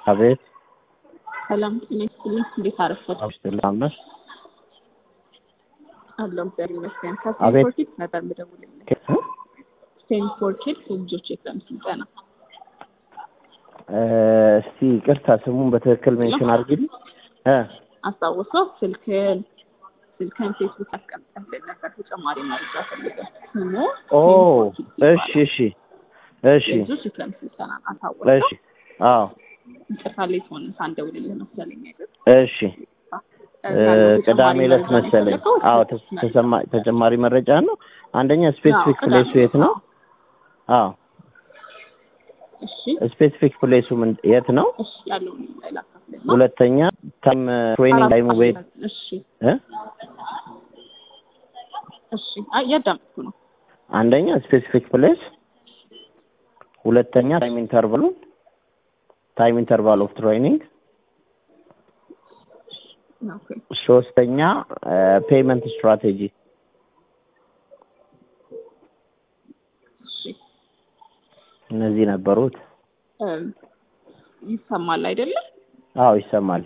አቤት ሰላም ጤና ይስጥልኝ። እንዴት አረፈድክ? አብስትላመስ አለሁ እግዚአብሔር ይመስገን። አቤት። ከስቴንፎርድ ኪድስ ነበር የምደውልልህ። ስቴንፎርድ ኪድስ የልጆች የክረምት ስልጠና እስቲ ቅርታ ስሙን በትክክል ሜንሽን አድርጊልኝ እ አስታውሰው ስልክን ስልክን ፌስቡክ አስቀምጠህልን ነበር ተጨማሪ መረጃ ፈልገህ ስሙ ኦ ስቴንፎርድ እሺ ኪድስ እሺ እሺ ይባላል። የልጆች የክረምት ስልጠና አሳወቀው። እሺ አዎ ይቅርታ ሌት ሆነ ሳንደውልልህ መሰለኝ አይደል? እሺ እ ቅዳሜ ዕለት መሰለኝ አዎ ተስ- ተሰማ- ተጨማሪ መረጃ ነው አንደኛ ስፔሲፊክ ፕሌሱ የት ነው አዎ እሺ ስፔሲፊክ ፕሌሱ ምን የት ነው እሺ ያለውን ላካፍልና ሁለተኛ ታይም ትሬኒንግ ታይሙ ቤት እሺ እ እሺ አይ እያዳመጥኩ ነው። አንደኛ ስፔሲፊክ ፕሌስ ሁለተኛ ታይም ኢንተርቫሉ ታይም ኢንተርቫል ኦፍ ትሬኒንግ ኦኬ ሶስተኛ ፔመንት ስትራቴጂ እሺ እነዚህ ነበሩት እም፣ ይሰማል አይደለም? አዎ ይሰማል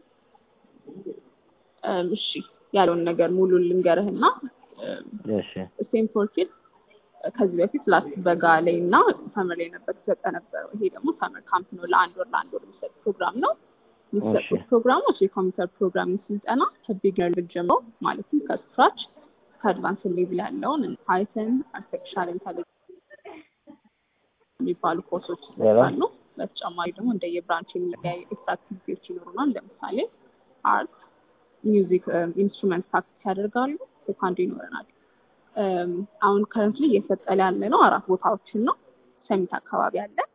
እም፣ እሺ ያለውን ነገር ሙሉ ልንገርህና እም፣ እሺ ስቴንፎርድ ኪድስ ከዚህ በፊት ላስት በጋ ላይ እና ሰመር ላይ ነበር ተሰጠ ነበረው። ይሄ ደግሞ ሰመር ካምፕ ነው። ለአንድ ወር ለአንድ ወር የሚሰጥ ፕሮግራም ነው። የሚሰጡት እሺ። ፕሮግራሞች የኮምፒውተር ፕሮግራሚንግ ስልጠና ከቢግነር ጀምሮ ማለትም ከስክራች ከአድቫንስ ሌቭል ያለውን ፓይተን፣ አርቲፊሻል ኢንተሊጀንስ የሚባሉ ኮርሶች ይሰጣሉ። በተጨማሪ ደግሞ እንደየብራንች የሚለያዩ ኤክስትራ አክቲቪቲዎች ይኖሩናል። ለምሳሌ አርት፣ ሚውዚክ ኢንስትሩመንት ፕራክቲስ ያደርጋሉ። ሴካንድ ይኖረናል። እም፣ አሁን ከረንትሊ እየሰጠለ ያለ ነው አራት ቦታዎችን ነው። ሰሚት አካባቢ አለ፣